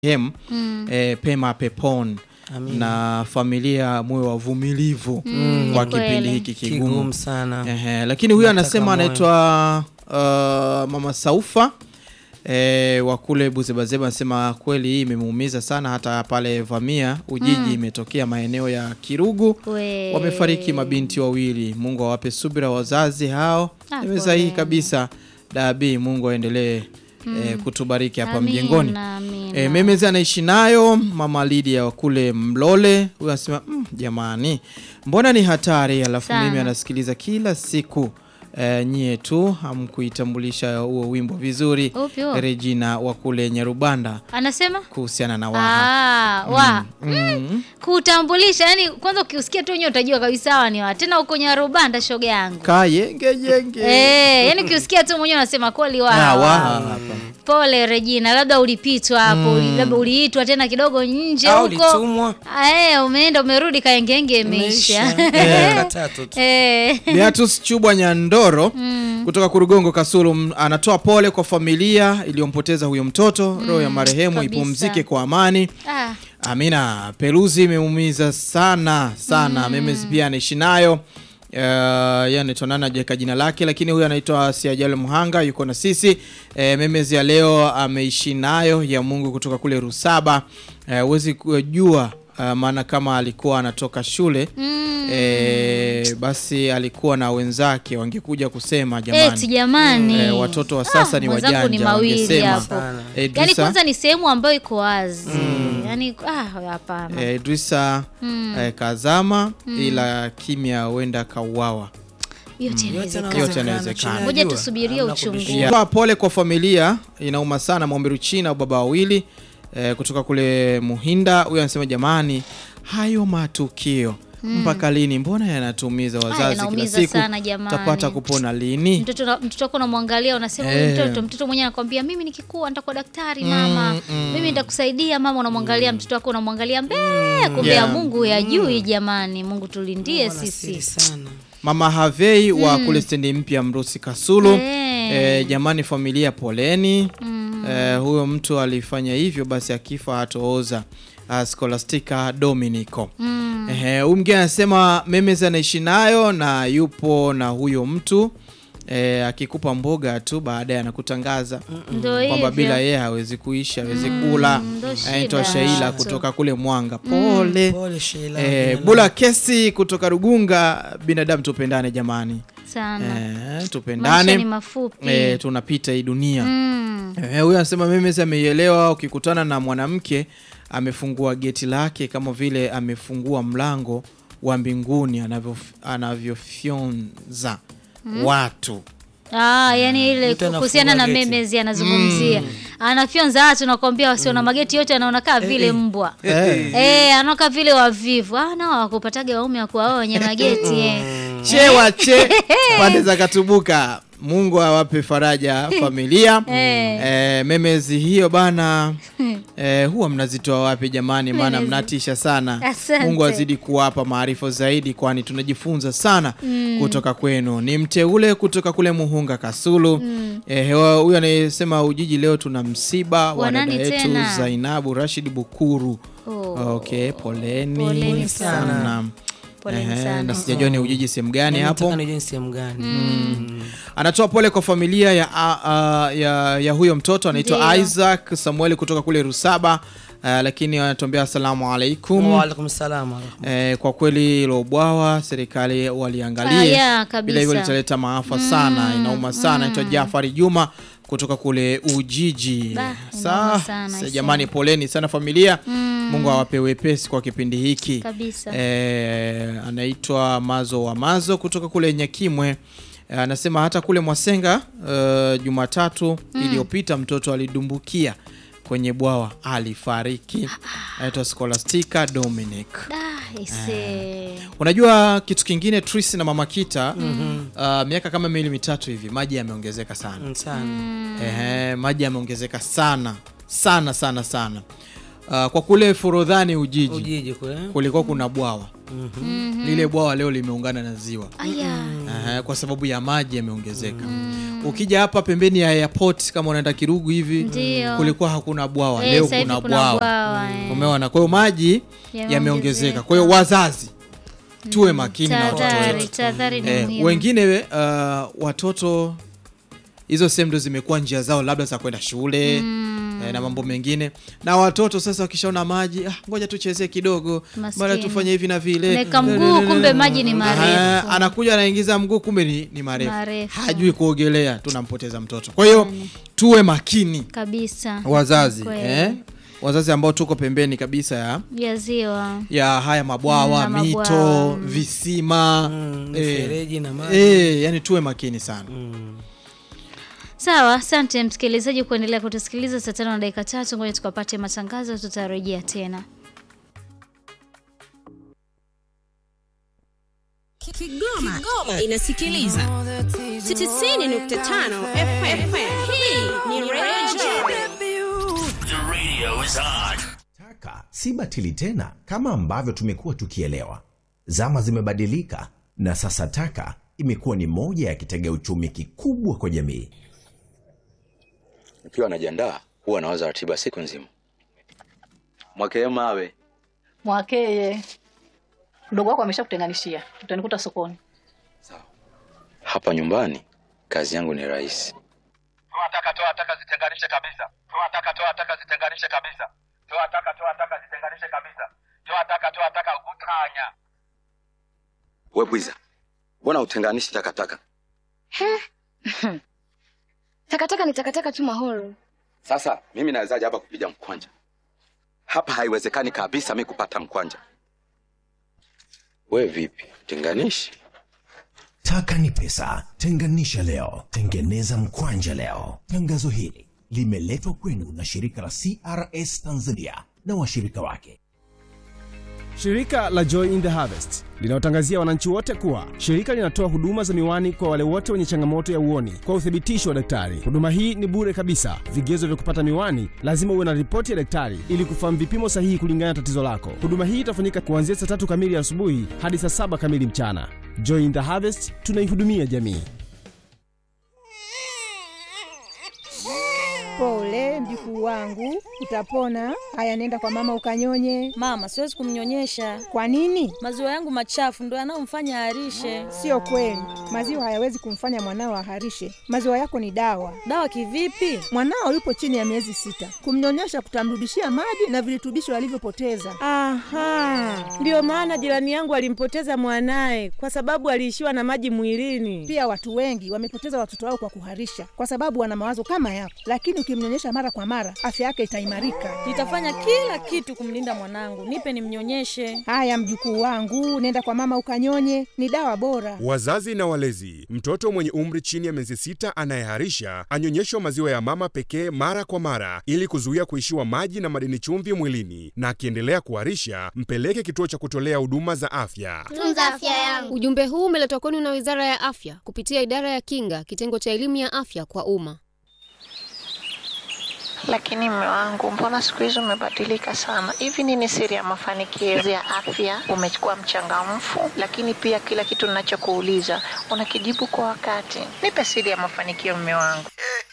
marehemu Mm. eh, pema peponi Amina. na familia muwe wavumilivu Mm, kwa ni kweli. kipindi hiki kigumu. kigumu sana Ehe, lakini huyu Nataka anasema moyo. anaitwa uh, mama Saufa eh, wa kule Buzebazeba anasema kweli hii imemuumiza sana, hata pale Vamia Ujiji imetokea maeneo ya Kirugu We. wamefariki mabinti wawili. Mungu awape subira wazazi hao. Ah, Ni sahihi pole. kabisa. Dabi, Mungu aendelee eh, kutubariki hapa Amina, mjengoni. amina. E, memezi anaishi nayo mama Lydia wa kule Mlole. Huyu anasema mm, jamani, mbona ni hatari, alafu Sana. mimi anasikiliza kila siku e, nyie tu hamkuitambulisha huo wimbo vizuri. Upi huo? Regina wa kule Nyarubanda Anasema kuhusiana na Waha. Ah, wa Mm. kutambulisha, yani kwanza ukiusikia tu wenyewe utajua kabisa hawa ni wa tena huko Nyarubanda, shoga yangu Kayenge jenge eh, yani ukiusikia tu mwenyewe unasema kweli wa Ah, hawa. Waha hapa. Pole Regina, labda ulipitwa hapo, uli- labda uliitwa tena kidogo nje au huko litumwa Ah, eh, umeenda umerudi, kaengenge imeisha Miaka tatu tu. eh. Beatus Chubwa Nyandoro kutoka Kurugongo Kasulu m- anatoa pole kwa familia iliyompoteza huyo mtoto. Roho ya marehemu kabisa. ipumzike kwa amani. Ah, Amina, peluzi imeumiza sana sana. Memes pia anaishi nayo. Uh, yeye anaitwa nani ajaweka jina lake, lakini huyu anaitwa Siajalo Mhanga yuko na sisi. E, memes ya leo ameishi nayo ya Mungu kutoka kule Rusaba. Eh, huwezi kujua uh, maana kama alikuwa anatoka shule mm. e, basi alikuwa na wenzake wangekuja kusema jamani. Eti jamani Eh, watoto wa sasa ni mwenzangu wajanja ni mawili wangesema. hapo. Sana. Eh, yani Idrisa- kwanza ni sehemu ambayo iko wazi yani ah, hapana Eh, Idrisa Mm. eh, kazama ila kimya huenda kauawa. yote Yote inawezekana Yote yanawezekana. chini Ngoja ya jua. tusubirie Hamna uchungu. kubishana. Yeah. Toa pole kwa familia, inauma sana. Mwambiru China baba wawili eh, kutoka kule Muhinda. Huyo anasema jamani, hayo matukio mpaka lini? Mbona yanatumiza wazazi kila yanaumiza siku? sana jamani. Tapata kupona lini? mtoto na- mtoto wako unamwangalia unasema Eh. huyu mtoto mtoto mwenyewe anakwambia mimi nikikua nitakuwa daktari mama mimi nitakusaidia mama unamwangalia mtoto wako unamwangalia mbele kumbe ya Yeah. Mungu ya juu jamani Mungu tulindie Wana siri sisi sana Mama Havei wa kule stendi mpya Mrusi Kasulu. Eh. Eh, jamani familia poleni. Mm. Eh, huyo mtu alifanya hivyo basi akifa hatooza. Uh, Scholastica Dominico. Mm. Ehe, huyu mgeni anasema memes anaishi nayo na yupo na huyo mtu eh, akikupa mboga tu baadaye anakutangaza Ndio kwamba hivyo. bila yeye hawezi kuishi hawezi kula. ndo shida. Anaitwa Sheila kutoka kule Mwanga. Pole. pole Sheila Eh, Jina Bula Kesi kutoka Rugunga. Binadamu tupendane jamani, sana eh, maisha ni tupendane mafupi eh, tunapita hii dunia Mm. Eh, huyu anasema memes ameielewa. Ukikutana na mwanamke amefungua geti lake kama vile amefungua mlango wa mbinguni anavyo anavyofyonza watu. Ah, yani ile Mtu kuhusiana na anafungua geti. memezi anazungumzia anafyonza watu nakwambia wasio na mageti yote anaona kaa vile mbwa Eh. eh, anaoka vile wavivu ah, nao wakupataga waume wa kuwaoa wenye mageti eh. che wache pande za Katubuka. Mungu awape faraja familia. Eh. Eh, memezi hiyo bana eh, huwa mnazitoa wapi jamani? Maana Memezi. mnatisha sana. Asante. Mungu azidi kuwapa maarifa zaidi, kwani tunajifunza sana kutoka kwenu. Ni mteule kutoka kule Muhunga Kasulu. Eh, hewa- huyu anayesema Ujiji leo tuna msiba wa Wa dada nani yetu tena? Zainabu Rashid Bukuru. Oh. Okay, poleni, Poleni sana. Poleni Ehe, sana. na sijajua ni Ujiji sehemu gani hapo. Nataka nijue ni sehemu gani Anatoa pole kwa familia ya, a, a, ya, ya huyo mtoto anaitwa Ndiyo. Isaac Samueli kutoka kule Rusaba. Uh, lakini anatuambia asalamu alaikum. wa alaikum salam wa rahmatullahi. Eh, kwa kweli hilo bwawa serikali waliangalie, Ah, yeah, kabisa. bila hivyo litaleta maafa sana, inauma sana. Anaitwa Jafari Juma kutoka kule Ujiji. Bah, Sa- inauma sana, sa- aisee. jamani, poleni sana familia. Mungu awape wepesi kwa kipindi hiki. Kabisa. Eh, anaitwa Mazo wa Mazo kutoka kule Nyakimwe. Eh, anasema hata kule Mwasenga eh, Jumatatu iliyopita mtoto alidumbukia kwenye bwawa alifariki. Anaitwa Scholastica Dominic. Da, ise. Unajua kitu kingine Tris na Mama Kita uh, miaka kama miwili mitatu hivi maji yameongezeka sana. Mm, sana Ehe, maji yameongezeka sana sana sana sana. Uh, kwa kule Forodhani Ujiji ujiji kule kulikuwa kuna bwawa lile bwawa leo limeungana na ziwa aya Aha, kwa sababu ya maji yameongezeka ukija hapa pembeni ya airport kama unaenda kirugu hivi Ndio. kulikuwa hakuna bwawa Eh, leo sasa hivi kuna kuna bwawa bwawa, eh. umeona kwa hiyo maji Yameongezeka. yameongezeka kwa hiyo wazazi tuwe makini na watoto tahadhari wetu tahadhari ni eh, muhimu wengine uh, watoto hizo sehemu ndo zimekuwa njia zao labda za kwenda shule eh, na mambo mengine na watoto sasa wakishaona maji ah, ngoja tuchezee kidogo Maskini. mara tufanye hivi na vile Naweka mguu, kumbe maji ni marefu. Ah, anakuja anaingiza mguu kumbe ni, ni marefu. Marefu. hajui kuogelea tunampoteza mtoto kwa hiyo tuwe makini kabisa wazazi Kweli. eh? wazazi ambao tuko pembeni kabisa ya ya ziwa ya haya mabwawa Mm, na mito mabwawa. visima Mm, eh, mifereji na maji. eh, yani tuwe makini sana sawa asante msikilizaji kuendelea kutusikiliza saa tano na dakika tatu ngoja tukapate matangazo tutarejea tena Kigoma, Kigoma inasikiliza 90.5 FM. Hii ni Radio Taka si batili tena kama ambavyo tumekuwa tukielewa. Zama zimebadilika na sasa taka imekuwa ni moja ya kitega uchumi kikubwa kwa jamii. Nikiwa najiandaa huwa nawaza ratiba siku nzima. Mwakee mawe Mwakeye, mdogo wako ameshakutenganishia, utanikuta sokoni. hapa nyumbani, kazi yangu ni rahisi. toa taka toa taka zitenganishe kabisa toa taka toa taka zitenganishe kabisa toa taka toa taka zitenganishe kabisa toa taka toa taka utanya We bwiza, mbona utenganishi takataka? Takataka ni takataka tu mahoro. Sasa mimi nawezaje hapa kupiga mkwanja? Hapa haiwezekani kabisa mi kupata mkwanja. We vipi, tenganishi? Taka ni pesa, tenganisha leo, tengeneza mkwanja leo. Tangazo hili limeletwa kwenu na shirika la CRS Tanzania na washirika wake. Shirika la Joy in the Harvest linawatangazia wananchi wote kuwa shirika linatoa huduma za miwani kwa wale wote wenye changamoto ya uoni kwa uthibitisho wa daktari. Huduma hii ni bure kabisa. Vigezo vya kupata miwani, lazima uwe na ripoti ya daktari ili kufahamu vipimo sahihi kulingana na tatizo lako. Huduma hii itafanyika kuanzia saa tatu kamili asubuhi hadi saa saba kamili mchana. Joy in the Harvest, tunaihudumia jamii. Pole mjukuu wangu, utapona. Haya, nenda kwa mama ukanyonye. Mama, siwezi kumnyonyesha. Kwa nini? Maziwa yangu machafu ndo yanayomfanya aharishe. Sio kweli, maziwa hayawezi kumfanya mwanao aharishe. Maziwa yako ni dawa. Dawa kivipi? Mwanao yupo chini ya miezi sita, kumnyonyesha kutamrudishia maji na virutubisho alivyopoteza. Aha, ndiyo maana jirani yangu alimpoteza mwanaye kwa sababu aliishiwa na maji mwilini. Pia watu wengi wamepoteza watoto wao kwa kuharisha, kwa sababu wana mawazo kama yako, lakini ukimnyonyesha mara kwa mara, afya yake itaimarika. Nitafanya kila kitu kumlinda mwanangu. Nipe nimnyonyeshe. Haya mjukuu wangu, nenda kwa mama ukanyonye, ni dawa bora. Wazazi na walezi, mtoto mwenye umri chini ya miezi sita anayeharisha anyonyeshwa maziwa ya mama pekee mara kwa mara ili kuzuia kuishiwa maji na madini chumvi mwilini, na akiendelea kuharisha mpeleke kituo cha kutolea huduma za afya. Tunza afya yangu. Ujumbe huu umeletwa kwenu na Wizara ya Afya kupitia Idara ya Kinga, kitengo cha elimu ya afya kwa umma. Lakini mme wangu, mbona siku hizi umebadilika sana? Hivi nini siri ya mafanikio ya afya? Umekuwa mchangamfu, lakini pia kila kitu ninachokuuliza unakijibu kwa wakati. Nipe siri ya mafanikio, mme wangu.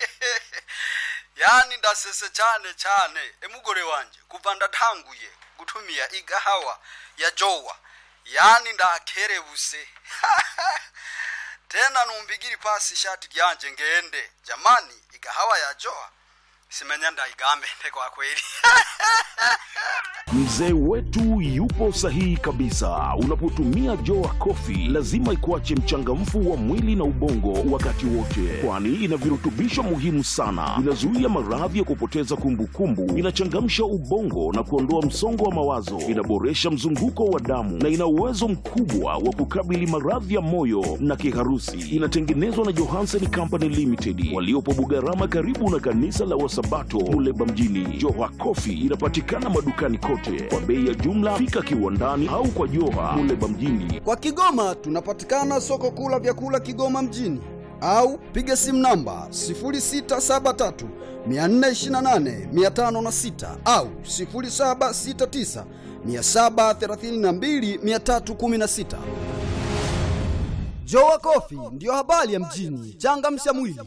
yani ndasese cyane cyane emugore wanje kuva ndatanguye gutumia igahawa ya jowa yani ndakerebuse tena numbigiri pasi ishati ryanje ngende jamani igahawa ya jowa simenya ndaigambende kwa kweli Mzee wetu yupo sahihi kabisa. Unapotumia Joa Coffee lazima ikuache mchangamfu wa mwili na ubongo wakati wote, kwani ina virutubisho muhimu sana. Inazuia maradhi ya kupoteza kumbukumbu, inachangamsha ubongo na kuondoa msongo wa mawazo, inaboresha mzunguko wa damu na ina uwezo mkubwa wa kukabili maradhi ya moyo na kiharusi. Inatengenezwa na Johansen Company Limited waliopo Bugarama, karibu na kanisa la Wasabato Muleba mjini. Joa Coffee inapatikana madukani kote kwa bei ya jumla. Fika kiwandani au kwa Joha Muleba mjini. Kwa Kigoma tunapatikana soko kuu la vyakula Kigoma mjini au piga simu namba 0673 428 506 au 0769 732 316. Jowa Coffee ndiyo habari ya mjini. Changamsha mwili.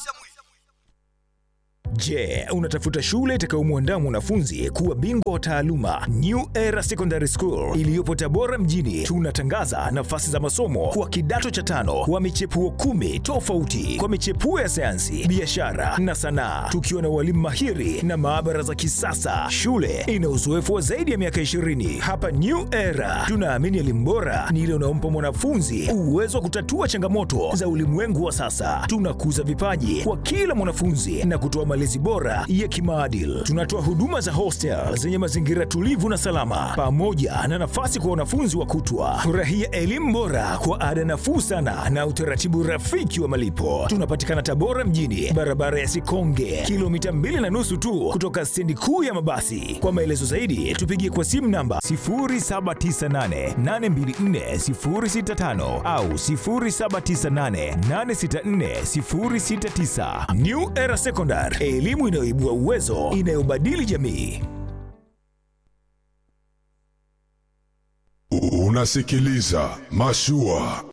Je, unatafuta shule itakayomwandaa mwanafunzi kuwa bingwa wa taaluma? New Era Secondary School iliyopo Tabora mjini, tunatangaza nafasi za masomo kwa kidato cha tano wa michepuo kumi tofauti kwa michepuo ya sayansi, biashara na sanaa, tukiwa na walimu mahiri na maabara za kisasa. Shule ina uzoefu wa zaidi ya miaka 20. Hapa New Era tunaamini elimu bora ni ile unaompa mwanafunzi uwezo wa kutatua changamoto za ulimwengu wa sasa. Tunakuza vipaji kwa kila mwanafunzi na kutoa malezi bora ya kimaadili. Tunatoa huduma za hostel zenye mazingira tulivu na salama, pamoja na nafasi kwa wanafunzi wa kutwa. Furahia elimu bora kwa ada nafuu sana na utaratibu rafiki wa malipo. Tunapatikana Tabora mjini, barabara ya Sikonge, kilomita mbili na nusu tu kutoka stendi kuu ya mabasi. Kwa maelezo zaidi, tupigie kwa simu namba 0798824065 au 0798864069. New Era Secondary, elimu inayoibua uwezo, inayobadili jamii. Unasikiliza Mashua